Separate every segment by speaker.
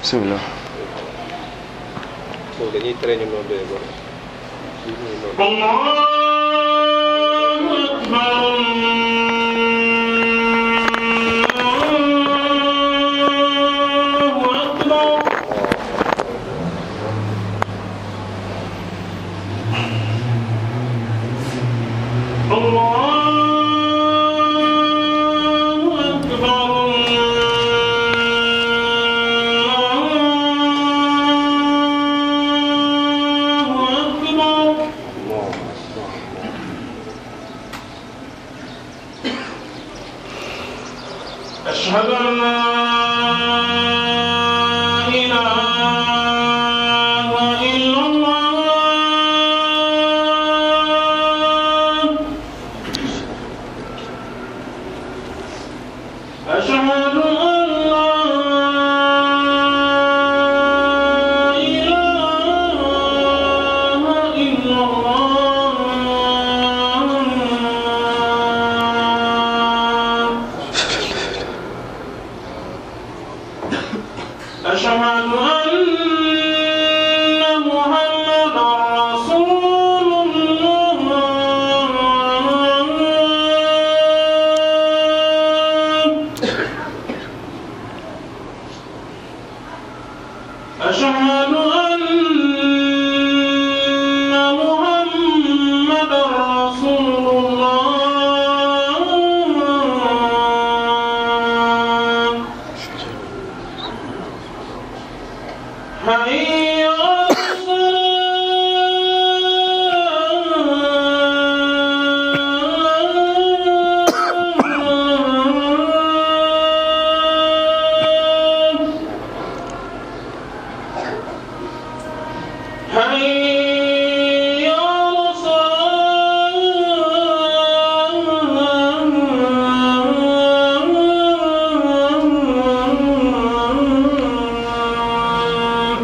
Speaker 1: bismillah
Speaker 2: foofu dañuy tere ñu noonu doyee bor ñu noonu
Speaker 3: الله أكبر الله أكبر الله أكبر الله أكبر أشهد أن لا إله إلا الله أشهد أن لا إله إلا الله أشهد أن محمدا رسول الله أشهد أن محمدا رسول الله حي على الصلاة حي على الصلاة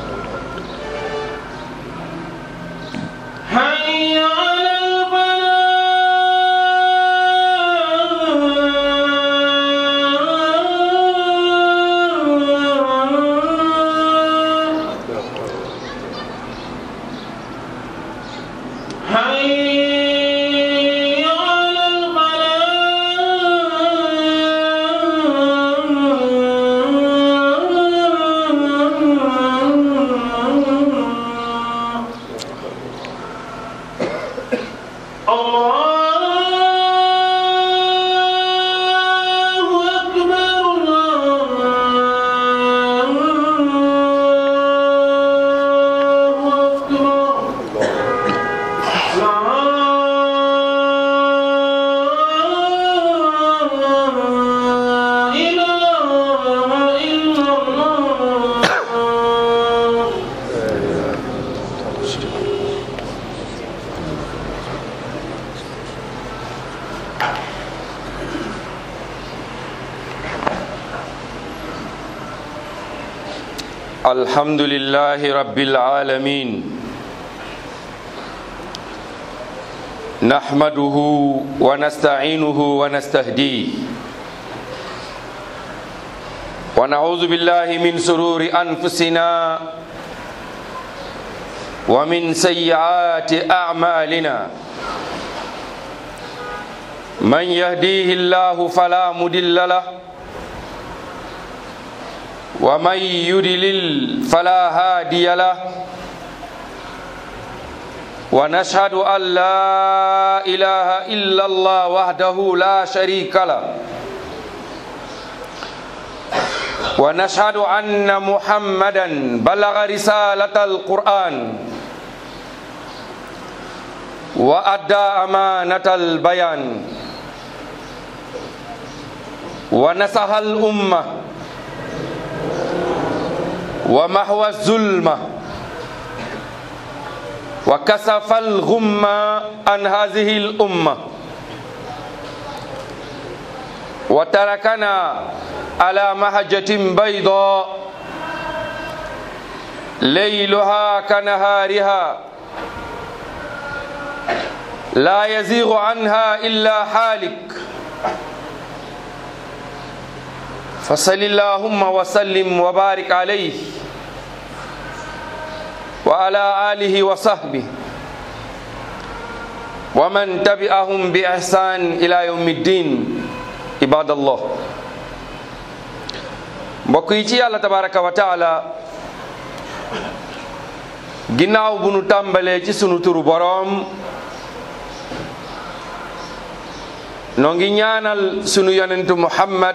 Speaker 3: حي على الفلاح حي على الفلاح الله أكبر الله أكبر لا إله إلا الله
Speaker 1: الحمد لله رب العالمين نحمده ونستعينه ونستهديه ونعوذ بالله من سرور أنفسنا ومن سيئات أعمالنا من يهديه الله فلا مضل له ومن يدلل فلا هادي له ونشهد أن لا إله إلا الله وحده لا شريك له ونشهد أن محمدا بلغ رسالة القرآن وأدى أمانة البيان ونصح الأمة ومحو الظلمة وكسف الغمة عن هذه الأمة وتركنا على مهجة بيضاء ليلها كنهارها لا يزيغ عنها إلا حالك فصل اللهم وسلم وبارك عليه وعلى آله وصحبه ومن تبعهم بإحسان إلى يوم الدين عباد الله mbokk yi ci yàlla tabaraka wa taala ginnaaw bu nu tàmbalee ci sunu turu boroom noo ngi ñaanal sunu yonentu muhammad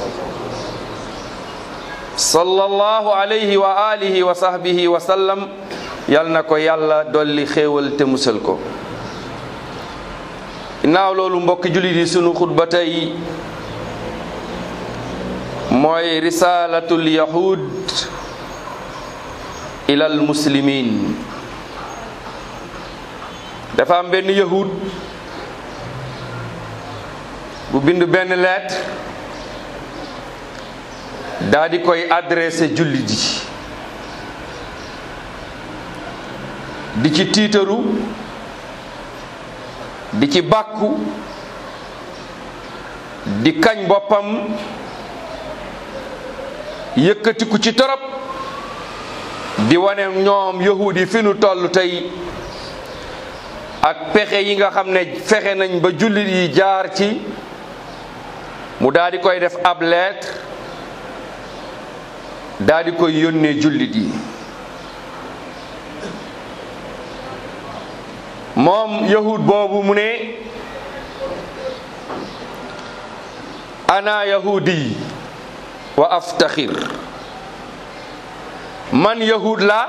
Speaker 1: sallallahu alayhi wa alihi wa sahbihi wa sallam yal na ko yàlla dolli xéewal te musal ko ginnaaw loolu mbokki jullit yi sunu xutba tey mooy risalatul yahud ilal muslimin dafa am benn yahud bu bind benn lettre daa di koy adressé jullit yi di ci tiitaru di ci bàkku di kañ boppam yëkkatiku ci torop di wane ñoom yahud yi fi nu toll tey ak pexe yi nga xam ne fexe nañ ba jullit yi jaar ci mu daal di koy def ab lettre daal di koy yónnee jullit yi moom yahud boobu mu ne ana yahudi wa aftaxir man yahud la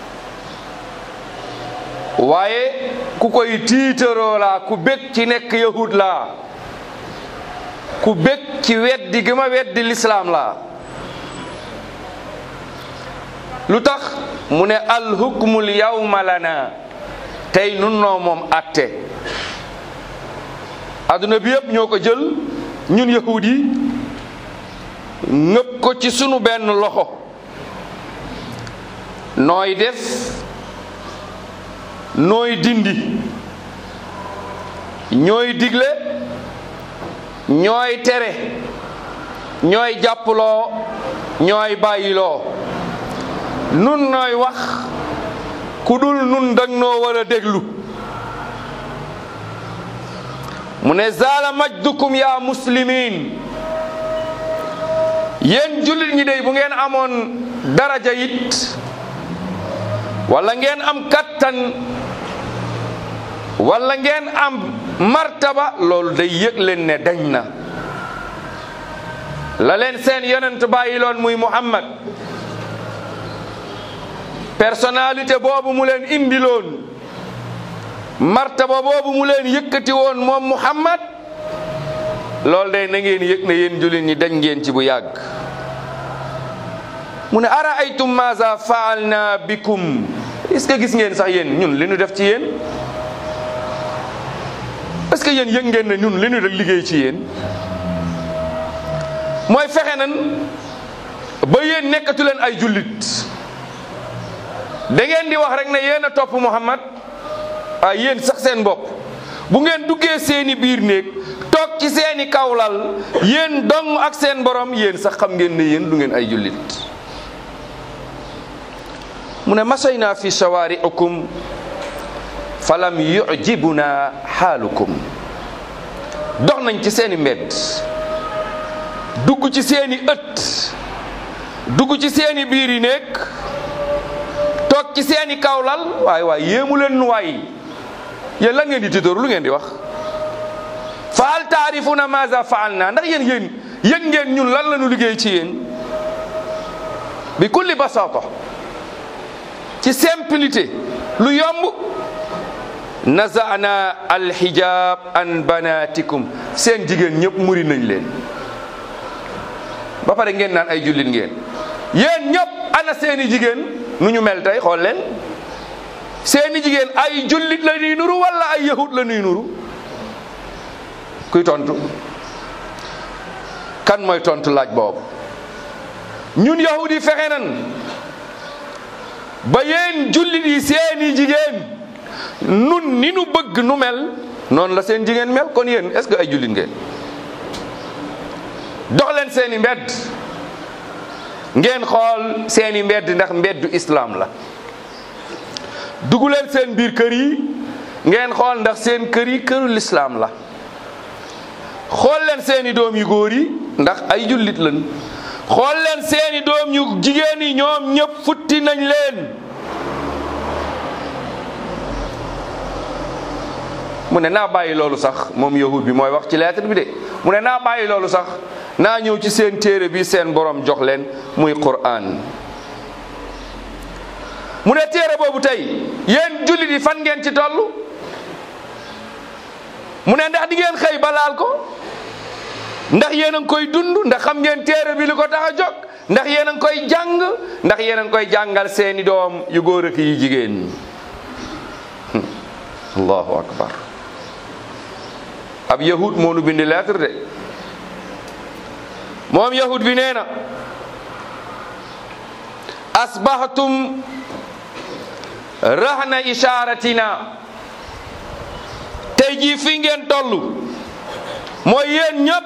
Speaker 1: waaye ku koy tiitaroo la ku bég ci nekk yahud la ku bég ci weddi gi ma weddi lislaam la lu tax mu ne alhukmul yawma lana tey nun noo moom atte adduna bi yëpp ñoo ko jël ñun yahud yi ngëpp ko ci sunu benn loxo nooy def nooy dindi ñooy digle ñooy tere ñooy jàppaloo ñooy bàyyiloo nun nooy wax ku dul nun dag noo war a déglu mu ne zaala majdukum ya muslimin yéen jullit ñi dey bu ngeen amoon daraja it wala ngeen am kattan wala ngeen am martaba loolu day yëg leen ne dañ na la leen seen yonent bàyyiloon muy muhammad personnalité boobu mu leen indiloon martaba boobu mu leen yëkkati woon moom muhammad loolu day na ngeen yëg ne yéen jullit ñi dañ ngeen ci bu yàgg mu ne ara aytum maza faalna bikum est ce que gis ngeen sax yéen ñun li ñu def ci yéen est ce que yéen yëg ngeen ne ñun li ñu def liggéey ci yéen mooy fexe nan ba yéen nekkatu leen ay jullit da ngeen di wax rek ne yéen a topp Muhammad ah yéen sax seen bopp bu ngeen duggee seeni biir néeg toog ci seeni kawlal yéen dong ak seen borom yéen sax xam ngeen ne yéen du ngeen ay jullit mu ne masayna fi shawari'ikum falam yujibuna xaalukum dox nañ ci seeni mbedd dugg ci seeni ëtt dugg ci seeni biir yi nekk toog ci seeni kawlal waay waay yéemu leen nu waay yéen lan ngeen di tiitoor lu ngeen di wax fa hal taarifuna maza faalna ndax yéen yéen yëg ngeen ñun lan la ñu liggéey ci yéen bi kulli basata ci simplicité lu yomb nazana alhijab an banatikum seen jigéen ñëpp muri nañ leen ba pare ngeen naan ay jullit ngeen yéen ñëpp ana seeni jigéen nu ñu mel tey xool leen seeni jigéen ay jullit la ñuy nuru wala ay yahud la ñuy nuru kuy tontu kan mooy tontu laaj boobu ñun yahud yi fexe nan ba yéen jullit yi seeni jigéen nun ni nu bëgg nu mel noonu la seen jigéen mel kon yéen est-ce que ay jullit ngeen dox leen seeni mbedd ngeen xool seeni mbedd ndax mbeddu islaam la dugg leen seen biir kër yi ngeen xool ndax seen kër yi këru lislaam la xool leen seeni doom yu góor yi ndax ay jullit lañ xool leen seeni doom yu jigéen yi ñoom ñëpp futti nañ leen mu ne naa bàyyi loolu sax moom yahud bi mooy wax ci lettre bi de mu ne naa bàyyi loolu sax naa ñëw ci seen téere bi seen borom jox leen muy Qur'an mu ne téere boobu tey yéen jullit yi fan ngeen ci toll mu ne ndax di ngeen xëy ba laal ko ndax yéen a ngi koy dund ndax xam ngeen téere bi li ko tax a jóg ndax yéen a ngi koy jàng ndax yéen a ngi koy jàngal seeni doom yu góor ak yi jigéen allahu akbar ab yahud moo nu bindi lettre de moom yahud bi nee na asbahtum rahna isharatina tey jii fi ngeen toll mooy yéen ñëpp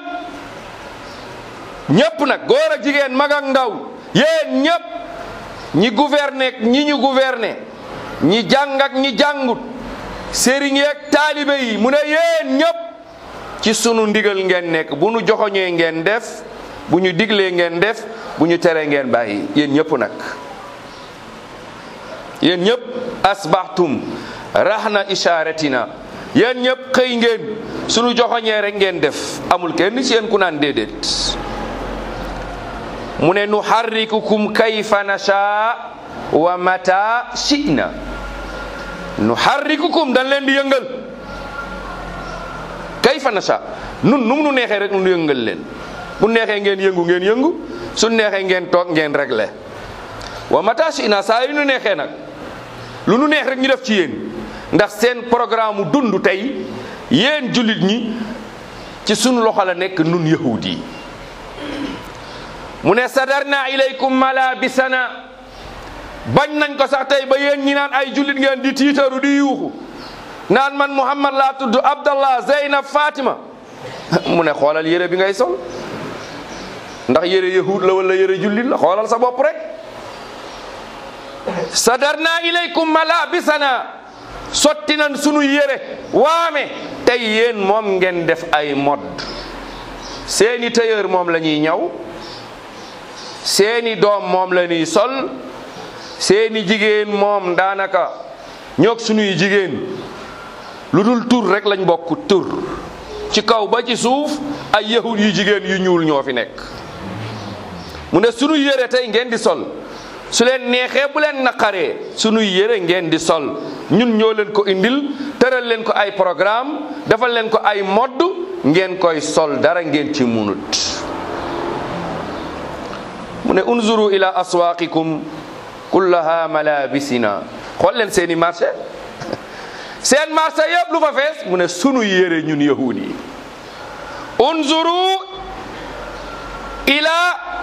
Speaker 1: ñëpp nag góor ak jigéen mag ak ndaw yéen ñëpp ñi gouverner ñi ñu gouverner ñi jàng ak ñi jàngut sëriñ yeeg taalibe yi mu ne yéen ñëpp ci sunu ndigal ngeen nekk bu nu joxoñee ngeen def bu ñu diglee ngeen def bu ñu teree ngeen bàyyi yéen ñëpp nag yéen ñëpp asbahtum rahna isharatina yéen ñëpp xëy ngeen sunu joxoñee rek ngeen def amul kenn ci yéen ku naan déedéet mu ne nu harrikukum kayfa nasha wa mata shi'na nu harrikukum dañ leen di yëngal kayfa nasha nun nu mu nu neexee rek nu yëngal leen bu neexee ngeen yëngu ngeen yëngu su neexee ngeen toog ngeen réglé wa mata shi'na saa yu nu neexee nag lu nu neex rek ñu def ci yéen ndax seen programme mu dund tey yéen jullit ñi ci sunu loxo la nekk nun yahud yi mu ne sadarna ilaykum malabisana bañ nañ ko sax tey ba yéen ñi naan ay jullit ngeen di tiitaru di yuuxu naan man muhammad laa tudd abdallah zeynab fatima mu ne xoolal yére bi ngay sol ndax yére yahud la wala yére jullit la xoolal sa bopp rek sadarna ilaykum malabisana sotti nañ sunu yére waame tey yéen moom ngeen def ay mod seeni tailleur moom la ñuy ñaw seeni doom moom la ñuy sol seeni jigéen moom daanaka ñoog sunuy jigéen lu dul tur rek lañ bokk tur ci kaw ba ci suuf ay yahud yu jigéen yu ñuul ñoo fi nekk mu ne sunu yére tey ngeen di sol su leen neexee bu leen naqaree sunuy yére ngeen di sol ñun ñoo leen ko indil tëral leen ko ay programme defal leen ko ay modd ngeen koy sol dara ngeen ci munut mu ne unzuru ila aswaqikum kullaha malabisina xool leen seeni marché seen marché yëpp lu fa fees mu ne sunu yére ñun yahud yi unzuru ila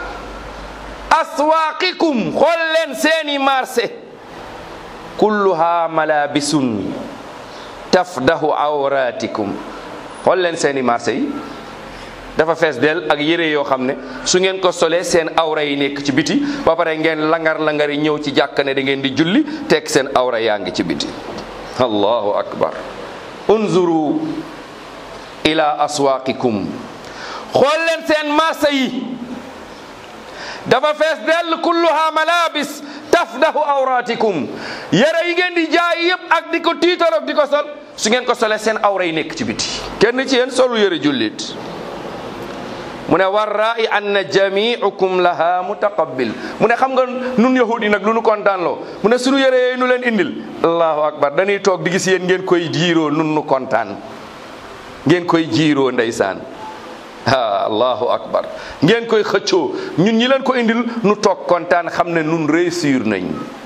Speaker 1: aswaqikum xool leen seeni marché kulluha malabisun tafdahu awratikum xool leen seeni marché yi dafa fees del ak yére yoo xam ne su ngeen ko solee seen awra yi nekk ci biti ba pare ngeen langar-langar yi ñëw ci jàkk ne da ngeen di julli tekk seen awra yaa ngi ci biti allahu akbar unzuru ila aswaqikum xool leen seen marché yi dafa fees dell kulluha malabis tafdahu awratikum yére yi ngeen di jaay yëpp ak di ko tiitaroog di ko sol su ngeen ko solee seen awra yi nekk ci biti kenn ci yéen solu yére jullit mu ne warraai anna jamiukum laha mutaqabbil mu ne xam nga nun yahudi nag lu nu kontaan loo mu ne sunu yére yooyu nu leen indil allahu akbar dañuy toog di gis yéen ngeen koy jiiroo nun nu kontaan ngeen koy jiiroo ndeysaan ah allahu akbar ngeen koy xëccoo ñun ñi leen ko indil nu toog kontaan xam ne nun réussir nañ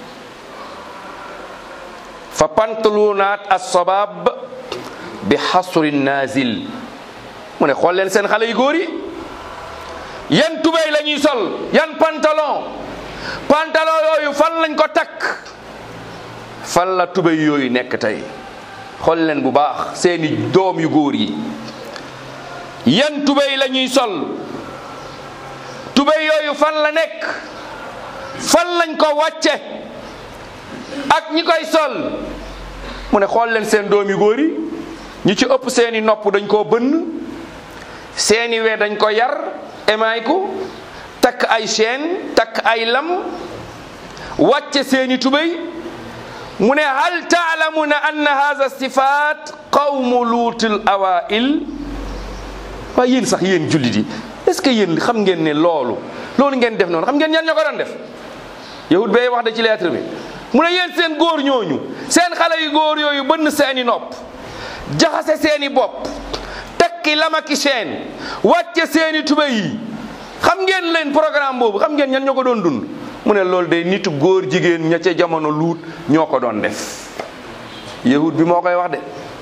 Speaker 1: fa pantlunaat assobab bi xasri nazil mu ne xool leen seen xale yu góor yi yan tubéy la ñuy sol yan pantalon pantalon yooyu fan lañ ko takk fan la tubéy yooyu nekk tey xool leen bu baax seeni doom yu góor yi yan tubéy la ñuy sol tubéy yooyu fan la nekk fan lañ ko wàcce ak ñi koy sol mu ne xool leen seen doomi góor yi ñi ci ëpp seeni nopp dañ koo bënn seeni we dañ ko yar emaay ko takk ay chaîne takk ay lam wàcce seeni tubéy mu ne hal taalamuna anna hadha sifat qawmu luutul awail waaye yéen sax yéen jullit yi est ce que yéen xam ngeen ne loolu loolu ngeen def noonu xam ngeen ñan ñoo ko doon def yahud bee wax da ci lettre bi mu ne yéen seen góor ñooñu seen xale yu góor yooyu bënn seeni nopp jaxase seeni bopp takki lamaki seen wàcce seeni tubéy yi xam ngeen leen programme boobu xam ngeen ñan ñoo ko doon dund mu ne loolu day nitu góor jigéen ña ca jamono luut ñoo ko doon def yahud bi moo koy wax de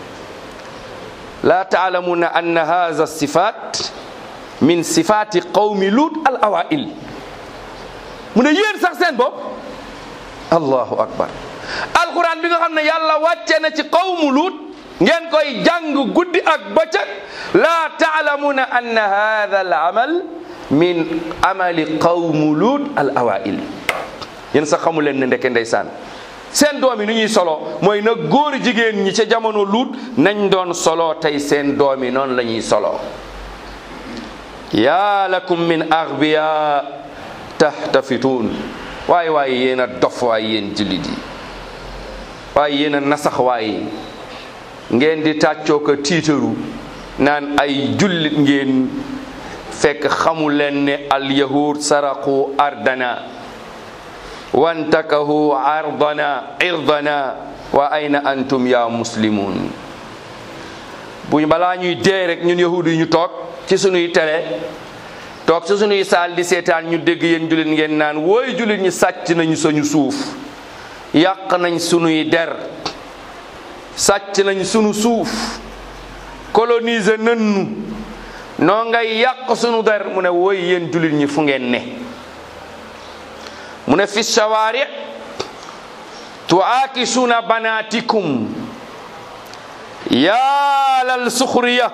Speaker 1: laa taalamuna anna hadha sifat min sifati qawmi luut al awail mu ne yéen sax seen bopp allahu akbar alquran bi nga xam ne yàlla wàcce na ci qawmu luut ngeen koy jàng guddi ak bëccëg laa taalamuna anna hadha al amal min amali qawmu luut al awail yéen sax xamu leen ne ndeke ndeysaan seen doom yi nu ñuy solo mooy na góor jigéen ñi ca jamono luut nañ doon solo tey seen doom yi noonu la ñuy solo yaa lakum min aghbiya tahtafituun waaye waaye yéen a dof waaye yéen jullit yi waaye yéen a nasax waaye ngeen di tàccoo ko tiitaru naan ay jullit ngeen fekk xamu leen ne al yahud saraqu ardana wantakahu ardana irdana wa ayna antum ya muslimun buñ balaa ñuy dee rek ñun yahud yi ñu toog ci sunuy télé toog ci sunuy saal di seetaan ñu dégg yéen jullit ngeen naan wooy jullit ñi sàcc nañu sañu suuf yàq nañ sunuy der sàcc nañ sunu suuf coloniser nënnu noo ngay yàq sunu der mu ne wooy yéen jullit ñi fu ngeen ne mu ne fi shawaari tuaakisuna banatikum yaalal suxriya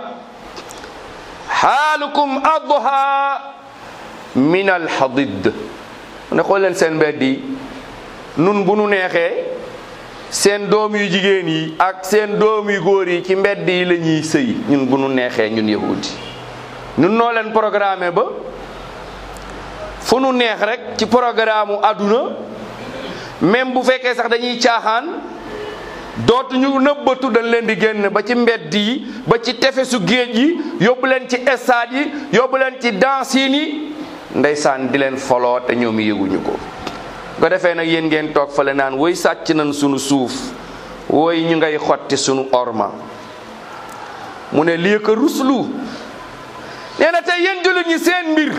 Speaker 1: xaalukum adha min alxadid mu ne xool leen seen mbedd yi nun bu nu neexee seen doom yu jigéen yi ak seen doom yu góor yi ci mbedd yi la ñuy sëy ñun bu nu neexee ñun yahudi ñun noo leen programmé ba fu nu neex rek ci programme u àdduna même bu fekkee sax dañuy caaxaan dootuñu nëbbatu dañ leen di génn ba ci mbedd yi ba ci tefesu géej yi yóbbu leen ci stade yi yóbbu leen ci dansin yi ndeysaan di leen foloo te ñoom yëguñu ko ko defee nag yéen ngeen toog fale naan woy sàcc nañ sunu suuf woy ñu ngay xotti sunu orma mu ne lii ko ruslu nee na tey yéen jullit ñi seen mbir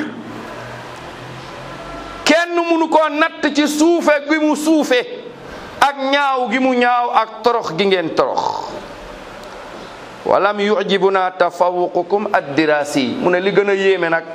Speaker 1: kenn munu koo natt ci suufe gi mu suufe ak ñaaw gi mu ñaaw ak torox gi ngeen torox walam yujibuna tafawuqukum addirasi mu ne li gën a yéeme nag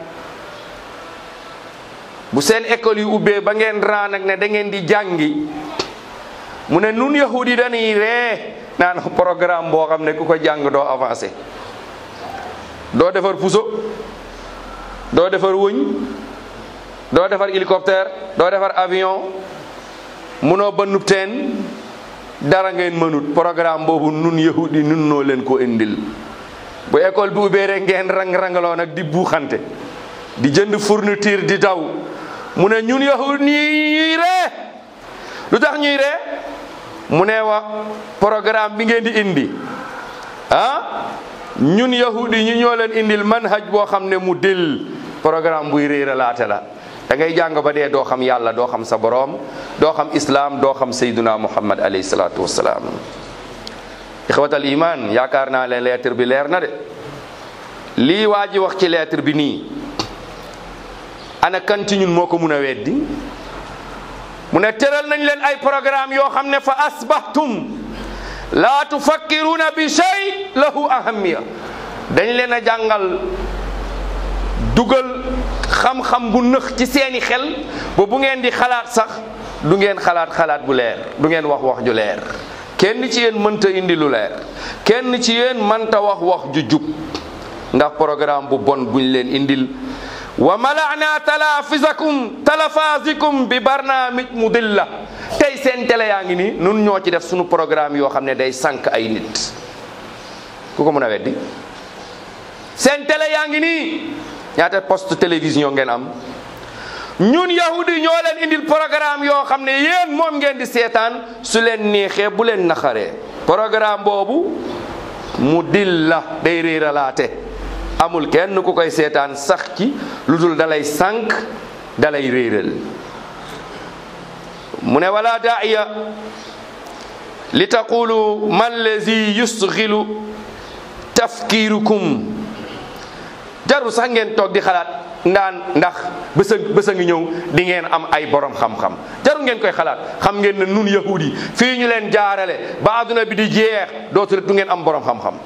Speaker 1: bu seen école yu ubbee ba ngeen raa nag ne da ngeen di jàngi mu ne nun yahudi dañuy ree naan programme boo xam ne ku ko jàng doo avancé doo defar puso doo defar wëñ doo defar hélicoptère doo defar avion munoo bënnub teen dara ngeen mënut programme boobu nun yahudi nun noo leen ko indil bu école bi ubbee rek ngeen rang-rangaloo nag di buuxante di jënd fourniture di daw mu ne ñun yahud ñuy ree lu tax ñuy ree mu ne wa programme bi ngeen di indi ah ñun yahudi ñu ñoo leen indil manhaj boo xam ne mu dil programme buy réeralaate la da ngay jàng ba dee doo xam yàlla doo xam sa boroom doo xam islaam doo xam sayduna muhammad alayhi salaatu wassalaam ixwatal iman yaakaar naa leen lettre bi leer na de lii waa ji wax ci lettre bi nii ana kan ci ñun moo ko mun a weddi mu ne tëral nañ leen ay programme yoo xam ne fa asbahtum laa tufakkiruna bi shay lahu ahamiya dañ leen a jàngal dugal xam-xam bu nëx ci seeni xel ba bu ngeen di xalaat sax du ngeen xalaat xalaat bu leer du ngeen wax wax ju leer kenn ci yéen mënta indi lu leer kenn ci yéen mënta wax wax ju jub ndax programme bu bon buñ leen indil wa malana talafisakum talafasikum bi barnaamij mudilla tey seen télé yaa ngi nii nun ñoo ci def suñu programme yoo xam ne day sànq ay nit ku ko mën a weddi seen télé yaa ngi nii ñaata poste télévision ngeen am ñun yahudi ñoo leen indil programme yoo xam ne yéen moom ngeen di seetaan su leen neexee bu leen naxaree programme boobu mu dil la day réeralaate amul kenn ku koy seetaan sax ci lu dul dalay sànq dalay réeral mu ne wala daaiya li taqulu man lazi yusgilu tafkirukum jarul sax ngeen toog di xalaat ndaan ndax bësa bësa ngi ñëw di ngeen am ay borom xam-xam jarul ngeen koy xalaat xam ngeen ne nun yahud yi fii ñu leen jaarale ba adduna bi di jeex dootu du ngeen am borom xam-xam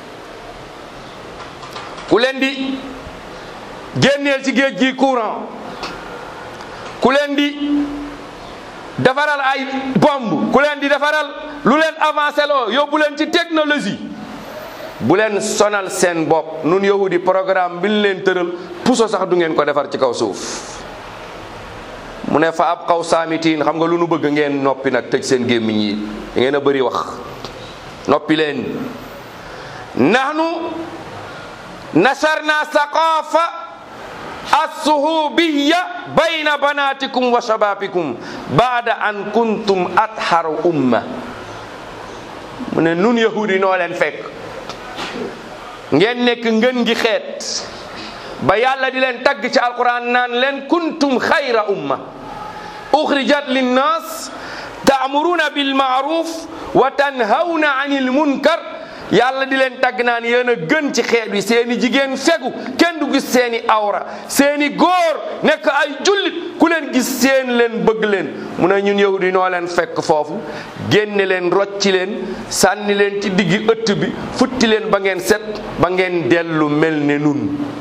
Speaker 1: ku leen di génneel ci géej gi courant ku leen di defaral ay bombe ku leen di defaral lu leen avancé loo yóbbu leen ci technologie bu leen sonal seen bopp nun yahudi programme bi ñu leen tëral puso sax du ngeen ko defar ci kaw suuf mu ne fa ab xaw saamitiin xam nga lu nu bëgg ngeen noppi nag tëj seen gémmiñ yi da ngeen a bëri wax noppi leen nahnu nasarna saqafa assuhubiya bayna banatikum wa shababikum baada an kuntum atharu umma mu ne nun yahudi noo leen fekk ngeen nekk ngën gi xeet ba yàlla di leen tagg ci alquran naan leen kuntum xayra umma uxrijat linnas taamuruna bilmaaruf wa tanhawna anil munkar yàlla di leen tagg naan yéen a gën ci xeet wi seeni jigéen fegu kenn du gis seeni awra seeni góor nekk ay jullit ku leen gis seen leen bëgg leen mu ne ñun yahudi noo leen fekk foofu génne leen rocci leen sànni leen ci diggi ëtt bi futti leen ba ngeen set ba ngeen dellu mel ne nun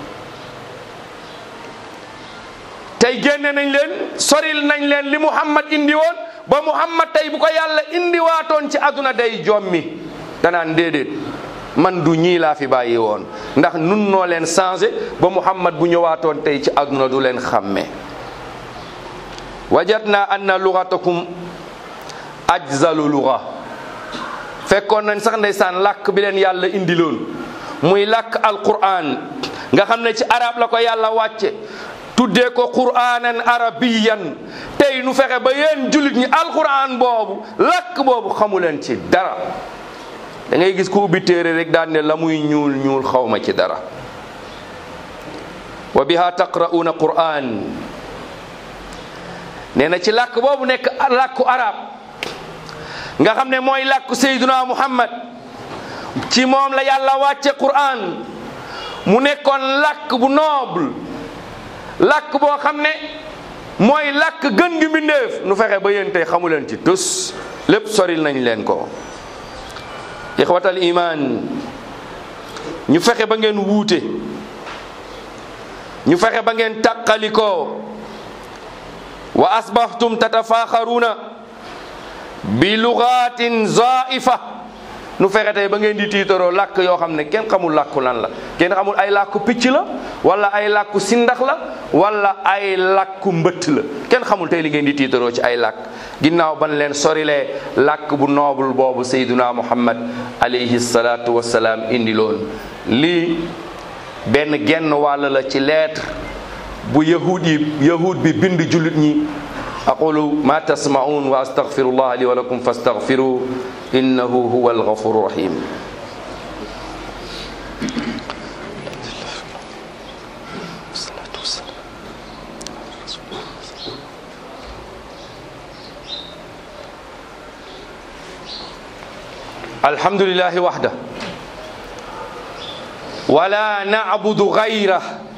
Speaker 1: tey génne nañ leen soril nañ leen li muhammad indi woon ba muhammad tey bu ko yàlla indiwaatoon ci àdduna day jommi danaan déedéet man du ñii laa fi bàyyi woon ndax nun noo leen changé ba muhammad bu ñëwaatoon tey ci àdduna du leen xàmme wajadna anna lugatakum ajzalu luga fekkoon nañ sax ndeysaan làkk bi leen yàlla indiloon muy làkk alquran nga xam ne ci arab la ko yàlla wàcce tuddee ko quranan arabiyan tey nu fexe ba yéen jullit ñi alquran boobu làkk boobu xamu leen ci dara da ngay gis ku ubbi téere rek daan ne la muy ñuul ñuul xawma ci dara wa biha taqra'una quran nee na ci làkk boobu nekk làkku arab nga xam ne mooy làkku sayduna muhammad ci moom la yàlla wàcce quran mu nekkoon làkk bu noble làkk boo xam ne mooy làkk gën gi mbindeef nu fexe ba yéen tey xamu leen ci tus lépp soril nañ leen ko ixwatal iman ñu fexe ba ngeen wuute ñu fexe ba ngeen tàqalikoo wa asbahtum tatafaaxaruuna bi lugatin zaifa nu fexe tey ba ngeen di tiitaroo làkk yoo xam ne kenn xamul làkku lan la kenn xamul ay làkku picc la wala ay làkku sindax la wala ay làkku mbëtt la kenn xamul tey li ngeen di tiitaroo ci ay làkk ginnaaw ban leen sorilee làkk bu noobul boobu sayduna muhammad alayhi salaatu wassalaam indiloon lii benn genn wàll la ci lettre bu yahud yi yahud bi bind jullit ñi aqulu ma tasmaun wa astaghfirullah li wa lakum fastaghfiru innahu huwa alghafuru rahim alhamdulillahi wahda wala na'budu ghayra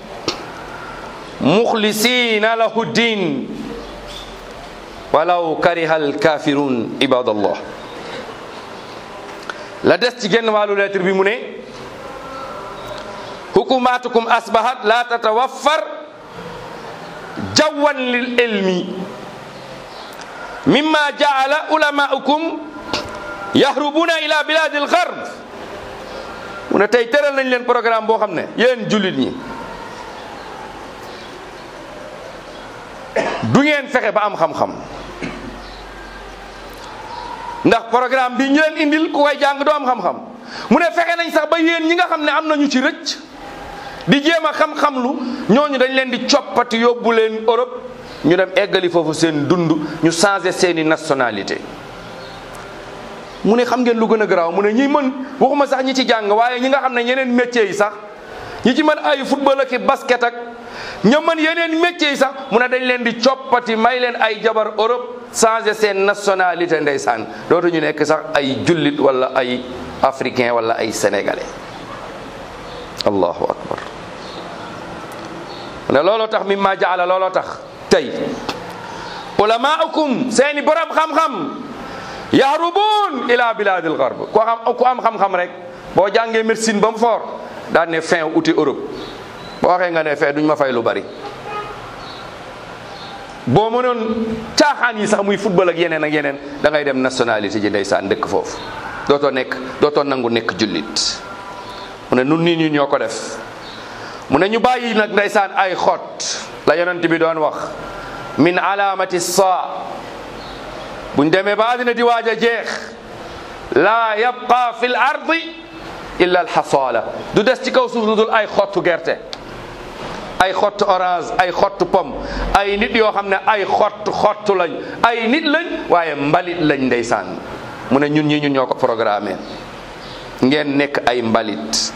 Speaker 1: mukhlisina lahu ddin walaw kariha alkafirun ibadallah la des ci genn wàllu lettre bi mu ne hukumatukum asbahat la tatawaffar jawan lil ilmi mimma jaala ulamaukum yahrubuna ila biladi algarb mu ne tey tëral nañ leen programme boo xam ne yéen jullit ñi du ngeen fexe ba am xam-xam ndax programme bi ñu leen indil ku koy jàng doo am xam-xam mu ne fexe nañ sax ba yéen ñi nga xam ne am nañu ci rëcc di jéem a xam-xam lu ñooñu dañ leen di coppati yóbbu leen Europe ñu dem eggali foofu seen dund ñu changé seeni nationalité mu ne xam ngeen lu gën a garaaw mu ne ñi mën waxuma sax ñi ci jàng waaye ñi nga xam ne yeneen métiers yi sax ñi ci mën ay football ak i basket ak ña mën yeneen métiers yi sax mu ne dañ leen di coppati may leen ay jabar Europe changé seen nationalité ndeysaan dootu ñu nekk sax ay jullit wala ay africain wala ay sénégalais allahu akbar mu ne looloo tax mi ma jaala looloo tax tey ulamaukum seeni borom xam-xam yahrubun ila biladil gharb ku am ku am xam-xam rek boo jàngee médecine ba mu fort daan ne fin uti Europe boo waxee nga ne fin duñ ma fay lu bari boo mënoon caaxaan yi sax muy football ak yeneen ak yeneen da ngay dem nationalité ji ndeysaan dëkk foofu dootoo nekk dootoo nangu nekk jullit mu ne nun nii ñu ñoo ko def mu ne ñu bàyyi nag ndeysaan ay xot la yonent bi doon wax min alaamati saa buñ demee ba àddina di waaj a jeex laa yabqa fi l ardi illa alxasaala du des ci kaw suuf lu dul ay xottu gerte ay xottu orange ay xottu pomme ay nit yoo xam ne ay xottu xottu lañ ay nit lañ waaye mbalit lañ ndeysaan mu ne ñun ñi ñun ñoo ko programmé ngeen nekk ay mbalit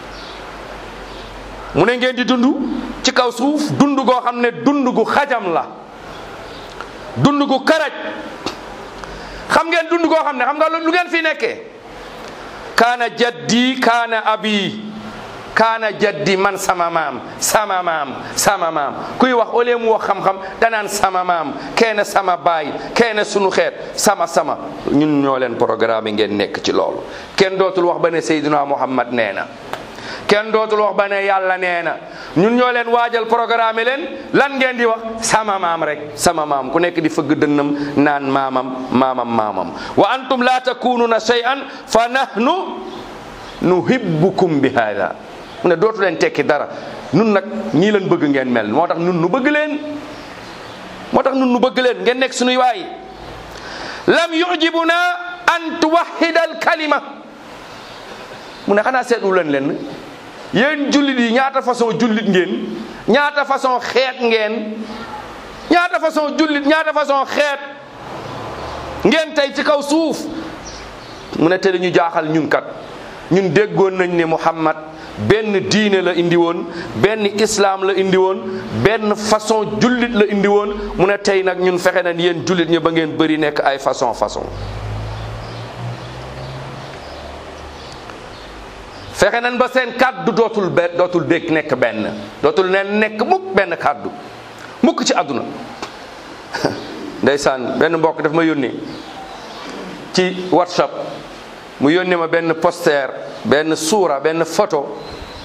Speaker 1: mu ne ngeen di dund ci kaw suuf dund goo xam ne dund gu xajam la dund gu karaj xam ngeen dund goo xam ne xam nga lu ngeen fi nekkee kaana jaddi kaana abi kaana jaddi man sama maam sama maam sama maam kuy wax au lieu mu wax xam-xam danaan sama maam kenn sama baay kenn sunu xeet sama sama ñun ñoo leen programme ngeen nekk ci loolu kenn dootul wax ba ne Seydina Muhammad nee na kenn dootul wax ba ne yàlla nee na ñun ñoo leen waajal programme leen lan ngeen di wax sama maam rek sama maam ku nekk di fëgg dënnam naan maamam maamam maamam wa antum la takununa shay'an fa nahnu nuhibbukum bi hada mu ne dootu leen tekki dara nun nag ñii leen bëgg ngeen mel moo tax nun nu bëgg leen moo tax nun nu bëgg leen ngeen nekk suñuy waay lam yujibuna an tuwahida al kalima mu ne xanaa seetlu leen leen yéen jullit yi ñaata façon jullit ngeen ñaata façon xeet ngeen ñaata façon jullit ñaata façon xeet ngeen tey ci kaw suuf mu ne te dañu jaaxal ñun kat ñun déggoon nañ ne Muhammad benn diine la indi woon benn islam la indi woon benn façon jullit la indi woon mu ne tey nag ñun fexe nañ yéen jullit ñi ba ngeen bëri nekk ay façon façon fexe nañ ba seen kàddu dootul be dootul dégg nekk benn dootul neen nekk mukk benn kàddu mukk ci àdduna ndeysaan benn mbokk daf ma yónni ci whatsapp mu yónni ma benn poster benn suura benn photo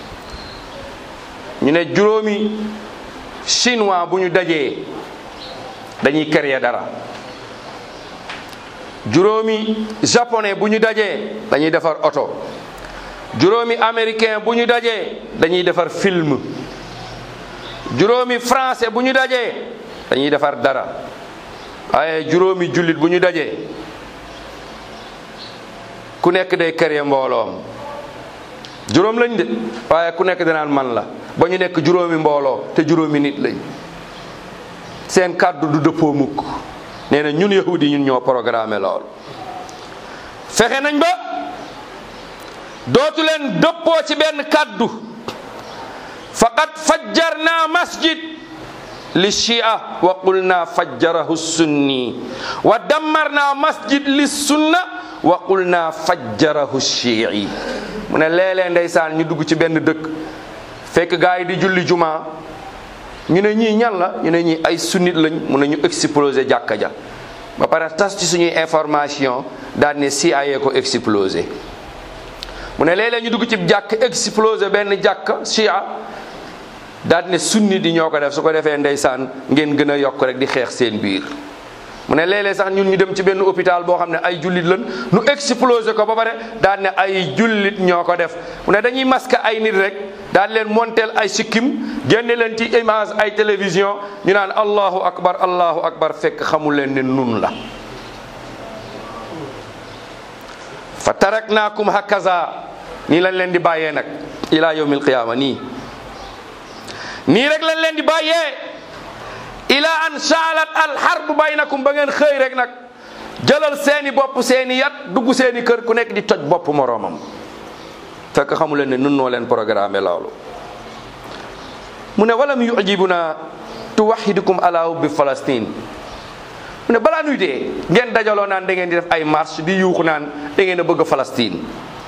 Speaker 1: ñu ne juróomi chinois bu ñu dajee dañuy créer dara juróomi japonais bu ñu dajee dañuy defar oto juróomi américain bu ñu dajee dañuy defar film juróomi français bu ñu dajee dañuy defar dara waaye juróomi jullit bu ñu dajee ku nekk day créer mbooloom juróom lañ de waaye ku nekk danaan man la ba ñu nekk juróomi mbooloo te juróomi nit lañ seen kàddu du dëppoo mukk nee na ñun yahudi ñun ñoo programmé lool fexe nañ ba dootu leen dëppoo ci benn kàddu faqad fajjarna masjid li shia wa qulna fajjarahu sunni wa dammarna masjid li sunna wa qulna fajjarahu shii mu ne léeg-léeg ndeysaan ñu dugg ci benn dëkk fekk gaa yi di julli juma ñu ne ñii ñan la ñu ne ñii ay sunnit lañ mu ne ñu explosé jàkka ja ba pare tas ci suñuy information daal ne CIA ko explosé mu ne léeg-léeg ñu dugg ci jàkk explosé benn jàkk chia daal ne sunni di ñoo ko def su ko defee ndeysaan ngeen gën a yokk rek di xeex seen biir mu ne léeg-léeg sax ñun ñu dem ci benn hôpital boo xam ne ay jullit lan nu explosé ko ba pare daan ne ay jullit ñoo ko def mu ne dañuy masque ay nit rek daan leen monteel ay sikkim génne leen ci image ay télévision ñu naan allahu akbar allahu akbar fekk xamul leen ne nun la fa taraknaakum hakaza nii lañ leen di bàyyee nag ila yawmil qiyaama nii nii rek lañ leen di bàyyee ila an saalat al harbu baynakum ba ngeen xëy rek nag jëlal seeni bopp seeni yat dugg seeni kër ku nekk di toj bopp moroomam fekk xamu leen ne nun noo leen programme loolu mu ne walam yujibuna tuwahidukum ala hubbi Palestine mu ne balaa nuy dee ngeen dajaloo naan da ngeen di def ay marche di yuuxu naan da ngeen a bëgg Palestine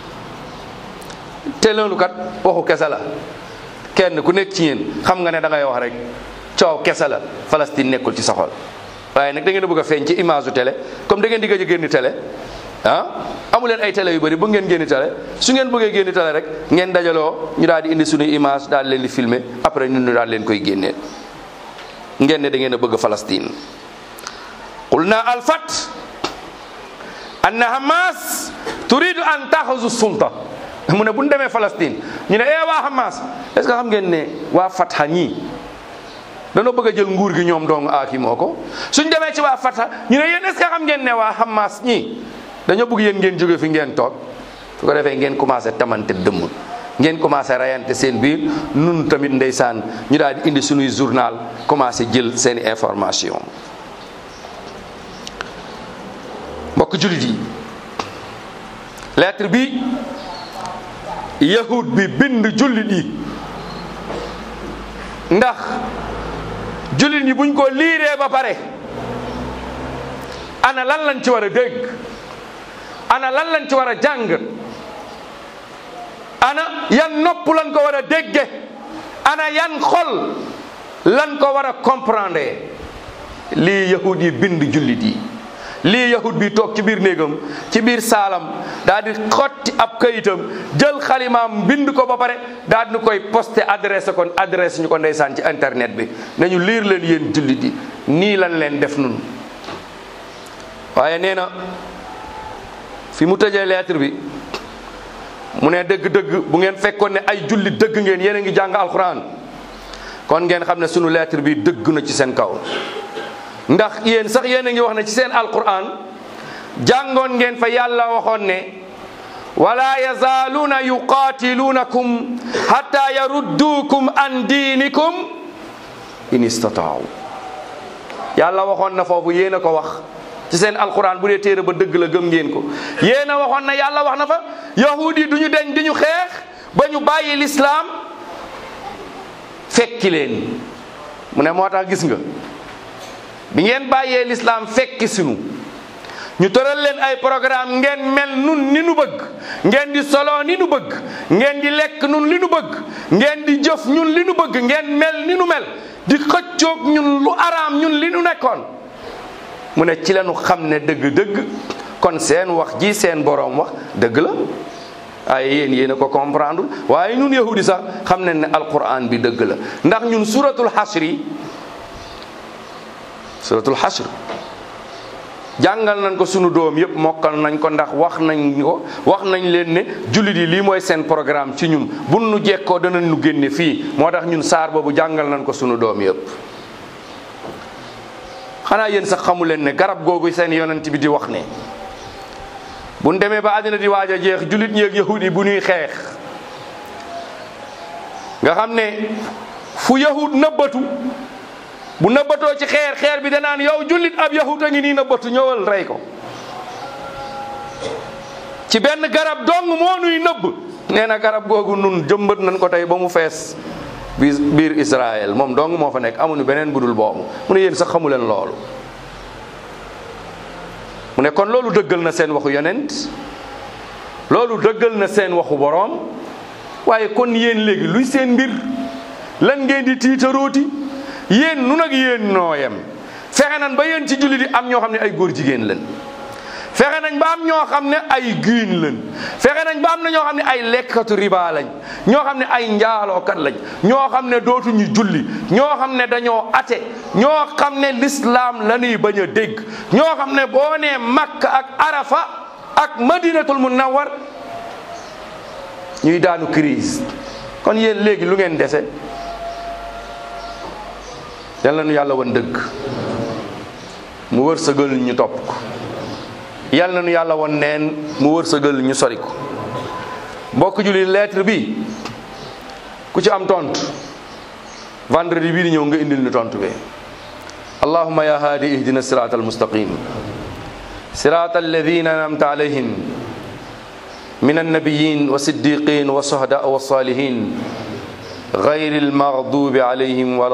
Speaker 1: te loolu kat waxu kese la kenn ku nekk ci yéen xam nga ne da ngay wax rek coow kese la Palestine nekkul ci sa xol waaye nag da ngeen a bëgg a feeñ ci image u télé comme da ngeen di gëj a génn télé ah amu leen ay télé yu bëri bëgg ngeen génn télé su ngeen bëggee génn télé rek ngeen dajaloo ñu daal di indi suñuy image daal leen di filmer après ñun ñu daal leen koy génneel ngeen ne da ngeen a bëgg Palestine qulna alfat anna hamas turidu an taxuzu sulta mu ne bu ñu demee Palestine ñu ne eh waa hamas est ce que xam ngeen ne waa fatha ñii danoo bëgg a jël nguur gi ñoom dong aaki moo ko suñ demee ci waa fatha ñu ne yéen est ce que xam ngeen ne waa hamas ñii dañoo bëgg yéen ngeen jóge fi ngeen toog su ko defee ngeen commencé tamante dëmm ngeen commencé rayante seen biir nun tamit ndeysaan ñu daal di indi suñuy journal commencé jël seen information mbokk jullit yi lettre bi yahud bi bind jullit yi ndax jullit yi buñ ko liiree ba pare ana lan lañ ci war a dégg ana lan lañ ci war a jàng ana yan nopp lan ko war a dégge ana yan xol lan ko war a comprendre lii yahud yi bind jullit yi lii yahud bi toog ci biir néegam ci biir saalam daal di xotti ab kayitam jël xalimaam bind ko ba pare daal di koy posté adressé kon adresse ñu ko ndeysaan ci internet bi nañu liir leen yéen jullit yi nii lan leen def nun waaye nee na fi mu tëjee lettre bi mu ne dëgg-dëgg bu ngeen fekkoon ne ay jullit dëgg ngeen yéen a ngi jàng alxuraan kon ngeen xam ne sunu lettre bi dëgg na ci seen kaw ndax yéen sax yéen a ngi wax ne ci seen alquran jàngoon ngeen fa yàlla waxoon ne wala yazaaluuna yuqaatiluunakum hatta yarudduukum an diinikum in istataaw yàlla waxoon na foofu yéen a ko wax ci seen alquran bu dee téere ba dëgg la gëm ngeen ko yéen a waxoon na yàlla wax na fa yahud yi du ñu deñ di ñu xeex ba ñu bàyyi lislaam fekki leen mu ne moo tax gis nga bi ngeen bàyyee lislaam fekki sunu ñu tëral leen ay programme ngeen mel nun ni nu bëgg ngeen di solo ni nu bëgg ngeen di lekk nun li nu bëgg ngeen di jëf ñun li nu bëgg ngeen mel ni nu mel di xëccoog ñun lu araam ñun li nu nekkoon mu ne ci lañu xam ne dëgg-dëgg kon seen wax ji seen boroom wax dëgg la waaye yéen yéen a ko comprendre waaye ñun yahudi sax xam nañ ne alquran bi dëgg la ndax ñun suratul xasri suratul xasr jàngal nañ ko sunu doom yëpp mokkal nañ ko ndax wax nañ ko wax nañ leen ne jullit yi lii mooy seen programme ci ñun bu nu jekkoo danañ nu génne fii moo tax ñun saar boobu jàngal nañ ko sunu doom yëpp xanaa yéen sax xamu leen ne garab googu seen yonent bi di wax ne bu nu demee ba àddina di waaj a jeex jullit ñi ak yahud yi bu ñuy xeex nga xam ne fu yahud nëbbatu bu nëbbatoo ci xeer xeer bi danaan yow jullit ab yahut a ngi nii nëbbatu ñëwal rey ko ci benn garab dong moo nuy nëbb nee na garab googu nun jëmbat nañ ko tey ba mu fees biir biir Israël moom dong moo fa nekk amuñu beneen budul boobu mu ne yéen sax xamu leen loolu mu ne kon loolu dëggal na seen waxu yonent loolu dëggal na seen waxu boroom waaye kon yéen léegi luy seen mbir lan ngeen di tiitarooti yéen nu nag yéen noo yem fexe nan ba yéen ci jullit yi am ñoo xam ne ay góor jigéen lañ fexe nañ ba am ñoo xam ne ay giin lañ fexe nañ ba am na ñoo xam ne ay lekkatu riba lañ ñoo xam ne ay njaalookat lañ ñoo xam ne dootuñu julli ñoo xam ne dañoo ate ñoo xam ne lislaam la ñuy bañ a dégg ñoo xam ne boo nee Makka ak Arafa ak Madinatul Munawwar ñuy daanu crise kon yéen léegi lu ngeen dese yal na nu yàlla wan dëgg mu wërsëgal ñu topp ko yal na nu yàlla wan neen mu wërsëgal ñu sori ko mbokk julli lettre bi ku ci am tontu vendredi bii di ñëw nga indil ñu tontu bi allahumma ya hadi ihdina sirata almustaqim sirata alladina anamta alayhim من النبيين والصديقين والشهداء والصالحين غير المغضوب عليهم ولا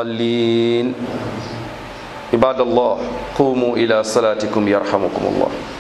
Speaker 1: الضالين عباد الله قوموا إلى صلاتكم يرحمكم الله